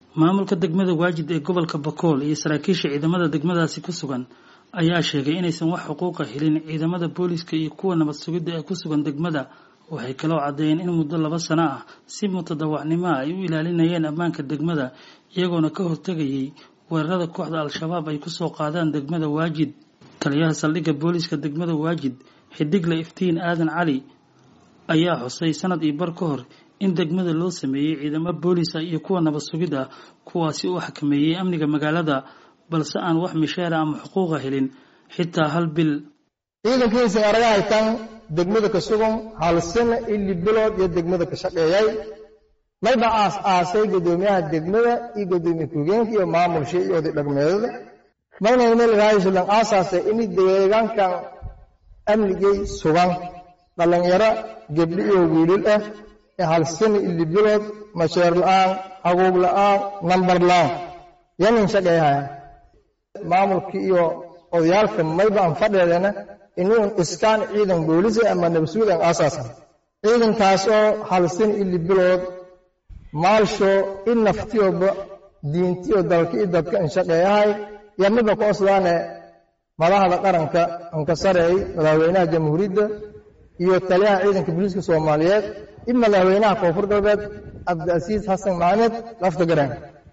maamulka degmada waajid ee gobolka bakool iyo saraakiisha ciidamada degmadaasi ku sugan ayaa sheegay inaysan wax xuquuqa helin ciidamada booliska iyo kuwa nabad sugidda ee ku sugan degmada waxay kaloo caddeeyeen in muddo laba sano ah si mutadawacnimo ah ay u ilaalinayeen ammaanka degmada iyagoona ka hortegayay weerarada kooxda al-shabaab ay kusoo qaadaan degmada waajid taliyaha saldhigga booliska degmada waajid xidigle iftiin aadan cali ayaa xusay sanad iyo bar ka hor in degmada loo sameeyey ciidamo boolisa iyo kuwa nabad sugid ah kuwaasi u xakameeyey amniga magaalada balse aan wax misheera ama xuquuqa helin xitaa hal bil ciidankiisa araga haytaan degmada ka sugan hal sano ili bilood iyo degmada ka shaqeeyay mayba aas aasay guddoomiyaha degmada iyo guddoomiye ku-geenka iyo maamulsha iyo oday dhaqmeedada mayna meel raayisulan aasaasay in deegaankan amnigay sugan dhallinyaro gebdho iyo wiilil ah ee hal sano ili bilood masheer la-aan haguug la-aan nambar la-aan yanin shaqeeyahaya maamulka iyo odayaalka mayba aan fadheedana inuun iskaan ciidan boolisa ama nabasuud aan aasaasan ciidankaas oo halsin ili bilood maalsho i naftiyoba diintiyo dalka i dadka an shaqeeyahay yaa midba ku oslaane madaxda qaranka anka sareey madaxweynaha jamhuuriyadda iyo taliyaha ciidanka booliiska soomaaliyeed i madaxweynaha koonfur galbeed cabdiasiis xasan maxamed lafta garan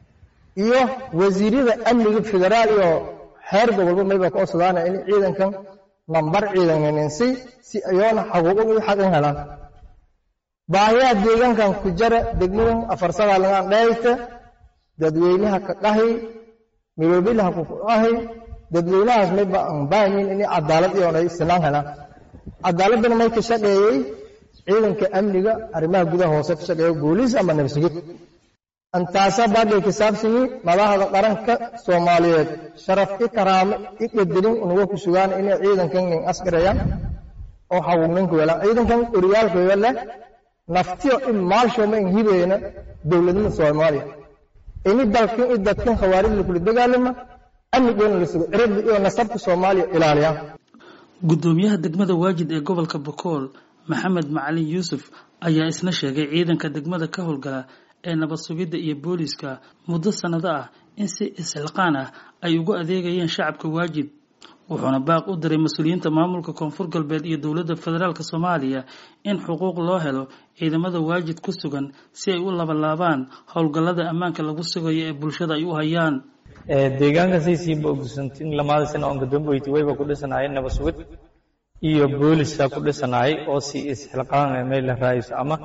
iyo wasiirada amniga federaal iyo xeer gobolba mayba ka oslaane in ciidankan nambar ciidanninsi si ayoona xaquuqo iyo xaqin helaan baahiyaha deegaankan ku jara degmadan afarsadaa lagaan dhayta dadweynaha ka dhahi miloobilaha ku dhahi dadweynahaas mayba aan baahayin inay cadaalad iyoona sinaan helaan cadaaladana may ka shaqeeyey ciidanka amniga arrimaha gudaha hoose ka shaqeeya booliis ama nabsugid antaasaa baadhay ka saabsanyi madaxda qaranka soomaaliyeed sharaf i karaamo i qadarin unaga ku sugaan inay ciidankan nin askarayaan oo xaquuqninka weelaan ciidankan oryaalka leh naftiyo in maalshoma in hibeena dowladnimada soomaaliya ini dalkan i dadkan khawaarij lakula dagaalama amnigoona la sugo ciribda iyo nasabka soomaaliya ilaaliyaan guddoomiyaha degmada waajid ee gobolka bakool maxamed macalin yuusuf ayaa isna sheegay ciidanka degmada ka howlgala ee nabad sugidda iyo booliiska muddo sannado ah in si isxilqaan ah ay ugu adeegayeen shacabka waajid wuxuuna baaq u diray mas-uuliyiinta maamulka koonfur galbeed iyo dowladda federaalk soomaaliya in xuquuq loo helo ciidamada waajid ku sugan si ay u labalaabaan howlgallada ammaanka lagu sugayo ee bulshada ay u hayaan deegaanka saysiinba ogsantin lamaada sano oon gadooboyti wayba ku dhisanaayeen nabad sugid iyo booliska ku dhisanaayay oo si isxilqaan meel la raayso ama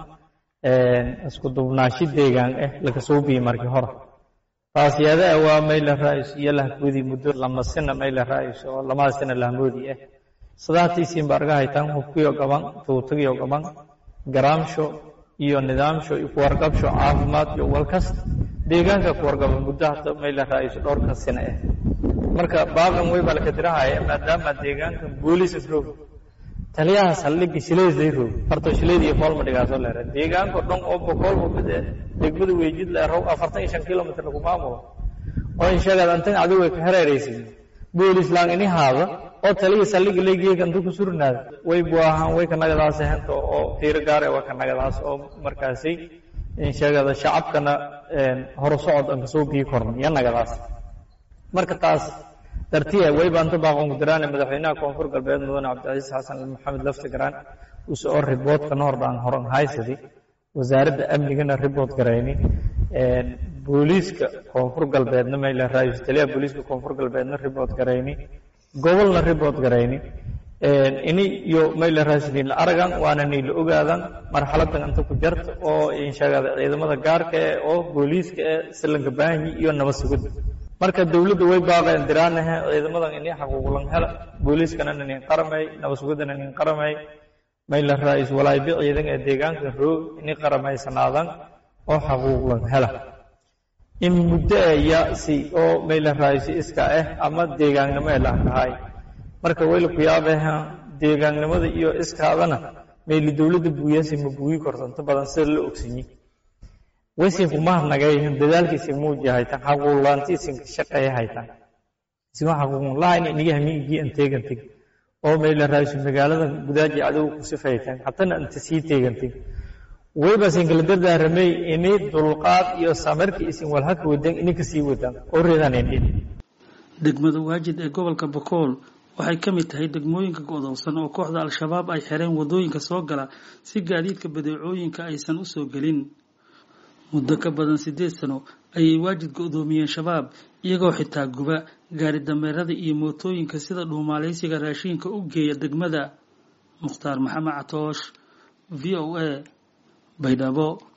isku dubnaashi deegaan ah laga soo biyey markii hore taasiyada waa mayla raayis iyo lahgoodi muddo lama sina mayla raayis oo lamada sina lahmoodi ah sadaatiisiin ba arga haytaan hubkiyo gaban tuutagiyo gaban garaamsho iyo nidaamsho iyo kuwarqabsho caafimaad iyo walkas deegaanka kuwarqaba muddo hata mayla raayis dhowrka sina ah marka baaqan way baa laka dirahaya maadaama deegaanka booliis roog taliyaha saldhigga shileeday roog farto shileed iyo foolma dhigaasoo leera deegaanka dhan oo boqol hubade degmada weejid leerow afartan iyo shan kilomitr lagu maamulo oo insheegad antan adigu way ka hareeraysid boolis laan ini haada oo taliya saldhigga leegiyeega inta ku surnaada way buahaan way ka nagadaas hento oo tiiro gaar waa ka nagadaas oo markaasi insheegada shacabkana horo socod aan kasoo biyi korna iyo nagadaas marka taas dartiya wayba anta baaqon gudaraan madaxweynaha koonfur galbeed mudane cabdicasiis xasan maxamed lafti garaan use oo riboodka noordaan horan haysadi wasaaradda amnigana ribood garayni booliiska koonfur galbeedna mayla raayis taliyaha booliiska koonfur galbeedna ribood garayni gobolna ribood garayni ini iyo mayla raayisniin la aragan waana niin la ogaadan marxaladan inta ku jarta oo insheegada ciidamada gaarka eh oo booliiska eh silanka baahanyi iyo nabad sugidda marka dowladda way baaqeen diraanahe ciidamadan ini xaquuqlan hela booliiskana nin qaramay nabad sugidana nin qaramay mayla raayis walaaybi ciidan ee deegaanka roog ini qaramaysanaadaan oo xaquuqlan hela in muddo aya si oo mayla raayisi iska ah ama deegaannimo ee laakahay marka wayla ku yaabeha deegaannimada iyo iskaadana mayli dowladda buuyasi ma buuyi korto inta badan sida la ogsanyi waysiinku mahadnagayihin dadaalkiisin muuji haytaan xaquuqlaantiisinka shaqeeya haytaan isima xaquuqlahayn iniga hamiigii an teeganteg oo mayla raayso magaalada gudaaji adigu ku sifaytaan hatana inta sii teeganteg wayba sinkala dardaaramay ini dulqaad iyo samirka isin walhaka wadan ini kasii wadaan oo reedanayndhin degmada waajid ee gobolka bakool waxay ka mid tahay degmooyinka go'doonsan oo kooxda al-shabaab ay xireen waddooyinka soo gala si gaadiidka badeecooyinka aysan u soo gelin muddo ka badan siddeed sano ayay waajid go'doomiyeen shabaab iyagoo xitaa guba gaari dameerada iyo mootooyinka sida dhuumaalaysiga raashiinka u geeya degmada mukhtaar maxamed catoosh v o a baydhabo